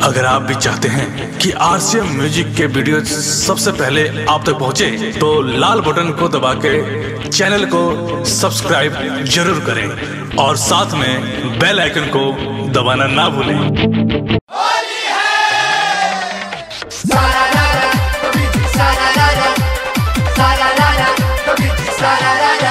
अगर आप भी चाहते हैं कि आरसीएम म्यूजिक के वीडियो सबसे पहले आप तक पहुंचे, तो लाल बटन को दबा के चैनल को सब्सक्राइब जरूर करें और साथ में बेल आइकन को दबाना ना भूलें Sararara, Luigi, sararara, sararara, Luigi, sararara.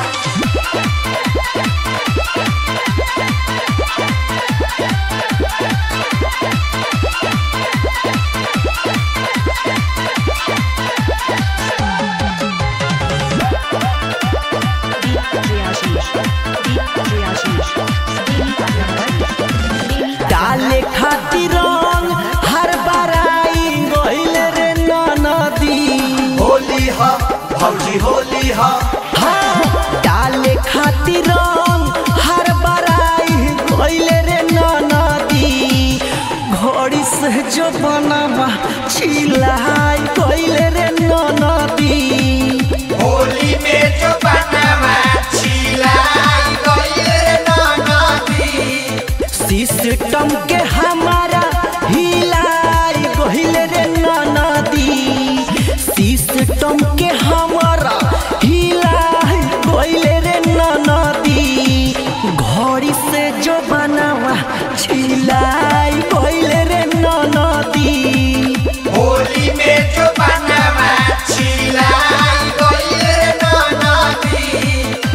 डाले खातिर रंग हर बराई गइल रे नदी होली हा भौजी होली हा हाँ डाले खातिर रंग हर बराई गइल रे नदी घड़ी से जो बनवा छिलाई गइल रे नदी होली में जो बनवा छिलाई गइल नदी सिस्टम के हमारा हिलाई गइल रे नदी सिस्टम के हमारा हिलाई गइल रे नदी घड़ी से जो बनावा छिलाई गइल रे नदी होली में जो बनवा छिलाई गइल नदी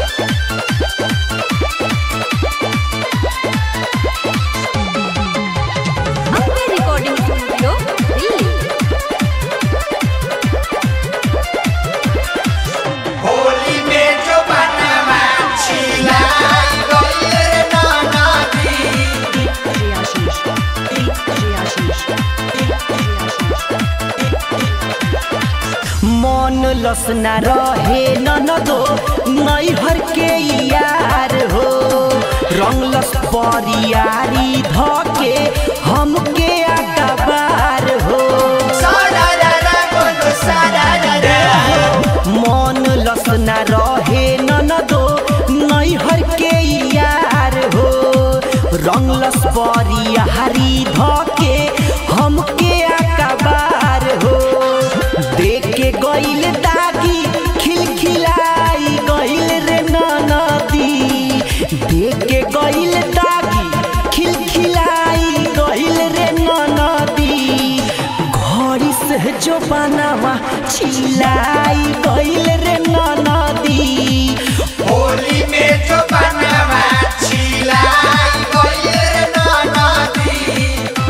अपने रिकॉर्डिंग स्टूडियो दिल्ली होली में जो बनवा छिलाई गइल नदी मन लसना रहे ननदो नैहर के यार हो रंगलस परियारी धके हमके अकबार हो सारारा बोलो सारारा मन लसना रहे ननदो नैहर के यार हो रंगलस परियारी धके हमके अकबार हो देख के गइल दागी खिलखिलाई गइल रे नदी देख के गइल दागी खिलखिलाई गइल रे नदी घड़ी से जो बनावा छिलाई गइल रे नदी होली में जो बनवा छिलाई गइल नदी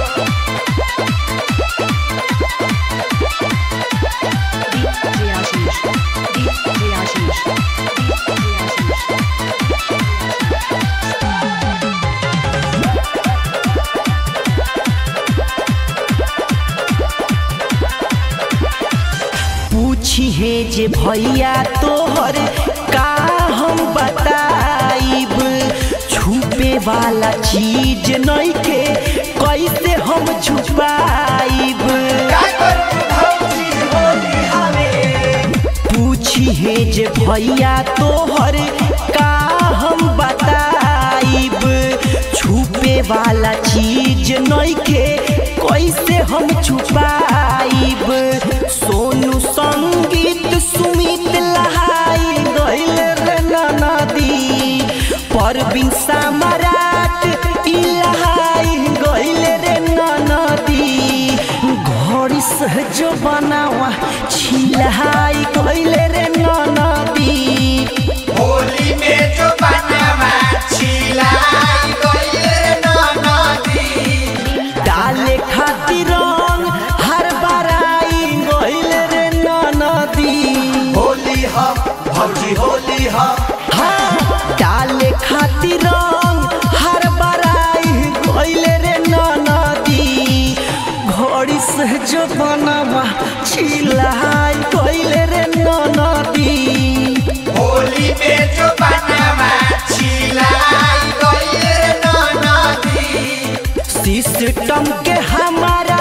पूछी है जे भैया तोहर का हम बताइब छुपे वाला चीज नहीं के कैसे हम छुपाइब का करू भौजी होली हवे पूछी है जे भैया तोहर का हम बताइब छुपे वाला चीज नहीं के कैसे हम छुपाइब सोनू संगीत सुमित लहाई गइल रे नदी परवीन सम्राट ई लहाई गइल रे नदी घड़ी से जो बनावा छिलाई गइल रे नदी होली में जो बनवा छिलाई गइल नदी डाले खातिर रंग हर बराई गइल रे नदी होली हा भौजी होली हा हाँ डाले खातिर रंग हर बराई गइल रे नदी घड़ी से जो बनवा छिलाई गइल रे नदी होली में जो बनवा छिलाई गइल नदी सिस्टम के हमारा